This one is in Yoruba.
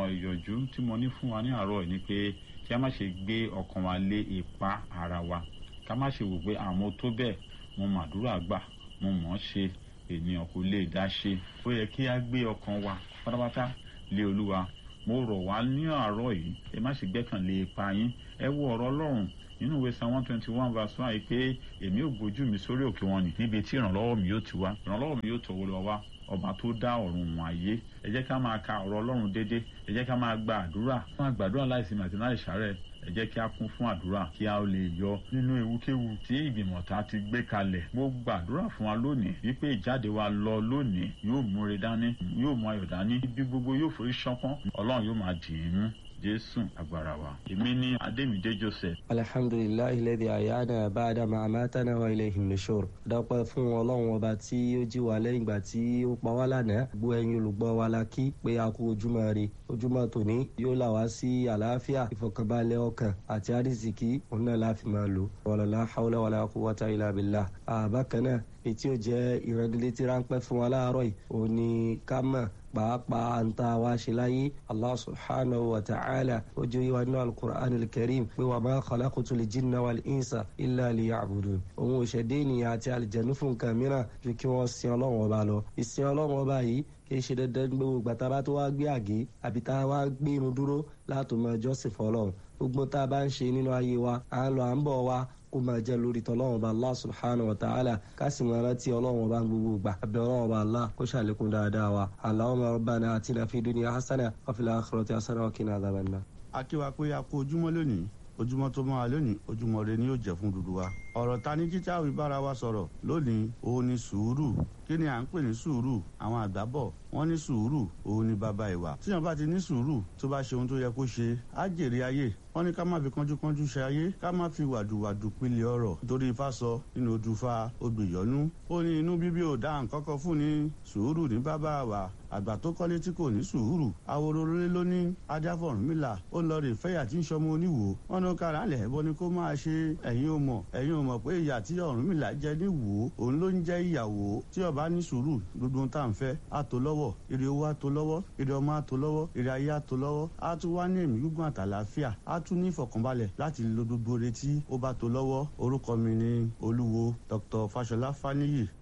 ọ̀rọ̀ ìyọ̀jú tí mo ní fún wa ní àárọ̀ ni pé kí a má ṣe gbé ọkàn wa lé ipa ara wa ká má ṣe wò pé àmọ́ tó bẹ́ẹ̀ mo màdúrà gbà mo mọ̀ ọ́ ṣe ènìyàn kò lè dá ṣe ó yẹ kí a gbé ọkàn wa pátápátá lé olúwa mo rọ̀ wá ní àárọ̀ yìí ẹ má ṣe gbẹ́kàn lé ipa yín ẹ wo ọ̀rọ̀ ọlọ́run nínú ìwé psalm one twenty one verse one yìí pé èmi ò gbójú mi sórí òkè wọn nì níbi tí ìrànlọ́wọ́ mi yóò ti wá ìrànlọ́wọ́ mi yóò tọ̀wọ́ lọ wá ọba tó dá ọ̀run wọn ayé ẹ jẹ́ ká máa ka ọ̀rọ̀ ọlọ́run dédé ẹ jẹ́ ká máa gba àdúrà fún àgbàdúrà láìsí màtí láì ṣàárẹ̀ ẹ jẹ́ kí a kún fún àdúrà kí a lè yọ nínú ewúkéwu tí ìgbìmọ̀ ta ti gbé kalẹ̀ mo gbàdúrà fún wa lónìí wípé ìjáde wa lọ lónìí yóò múre dání yóò mú ayọ̀ dání ibi gbogbo yóò forí ṣánpọ́n ọlọ́run yóò máa dì í mú jésù agbára wa èmi ní adémídé joseph. alhamdulilayi lẹ́dí àyáná báadà máa mátánà wa ilẹ̀ ìhìnlẹ̀ṣọ́r dọ́pẹ́ fún ọlọ́run ọba tí ó jí wa lẹ́yìn ìgbà tí ó pa wá lánàá gbọ́ ẹ̀yin olùgbọ́ wa la kí pé a kú ojúmọ́ ire ojúmọ́ tòní yóò là wá sí àlàáfíà ìfọkànbalẹ̀ ọkàn àti àrísìkí òun náà láfi máa lò wàlálà haúlá wàlá quwwata illa billah àbákan náà ètí ò jẹ́ ìrẹ́nilétí ráńpẹ́ fún wa láàárọ̀ yìí òun ni ká mọ̀ pàápàá ń ta wá ṣe láyé allah subhanahu wa ta'ala ó jẹ́ ìwà nínú alukur'an alkarim pé wà máa khalaqtu lil jinna wal insa illa liya'budun òun ò ṣẹ̀dá ènìyàn àti àlìjẹ̀nu fún nǹkan mìíràn ju kí wọ́n sin ọlọ́run ọba lọ ìsìn ọlọ́run ọba yìí kì í ṣe dandan gbogbo ìgbà tá a bá tó wá gbé àgé àbí tá a wá gbé irun dúró láti mọ jọ́sìn fọlọ́run gbogbo tá a bá ń ṣe nínú ayé wa à ń lọ à ń bọ̀ wa kó máa jẹ́ lórí tọ́lọ́wọ́n ọba allah subhanahu wa ta'ala ká sì máa rántí ọlọ́wọ́n ọba gbogbo gbà àbẹ̀ ọlọ́wọ́n ọba allah kó ṣàlékún dáadáa wa allahumma rabbana atina fi dunya hasana wa fil akhirati hasana wa qina adhaban nar. akíwa pé a kó ojúmọ́ lónìí ojúmọ́ tó máa lónìí ojúmọ́ rẹ ni yóò jẹ́ fún dúdú wa ọ̀rọ̀ ta ní jíjá òbí bára wa sọ̀rọ̀ lónìí òun ni sùúrù kí ni à ń pè ní sùúrù àwọn àgbà bọ̀ wọ́n ní sùúrù òun ni bàbá ìwà tíyan bá ti ní sùúrù tó bá ṣe ohun tó yẹ kó ṣe á jèrè ayé wọ́n ní ká má fi kánjúkánjú ṣe ayé ká má fi wàdùwàdù pilẹ̀ ọ̀rọ̀ nítorí ifá sọ nínú odùfà odùyọ́nú ó ní inú bíbí ò dá nǹkan kan fún ni sùúrù ní bàbá wa àgbà tó kọ́lé tí kò ní sùúrù awororore ló ní ajáfọ̀rúnmìlà ó lọ rè fẹ́yà tí ń sọmọ oníwò wọn ní kára lẹ̀ bọ́ ni kó máa ṣe ẹ̀yin ò mọ̀ ẹ̀yin ò mọ̀ pé ìyà tí ọ̀rúnmìlà jẹ ní wò ó òun ló ń jẹ́ ìyàwó tí ọba ní sùúrù gbogbo ohun tá à ń fẹ́ á tó lọ́wọ́ ire owó á tó lọ́wọ́ ire ọmọ á tó lọ́wọ́ ire ayé á tó lọ́wọ́ á tún wá ní ẹ̀mí gígùn àtàlàáfíà á tún ní ìfọ̀kànbalẹ̀ láti lo gbogbo retí ó bá tó lọ́wọ́ orúkọ mi ni olúwo dr fáṣọlá fáníyì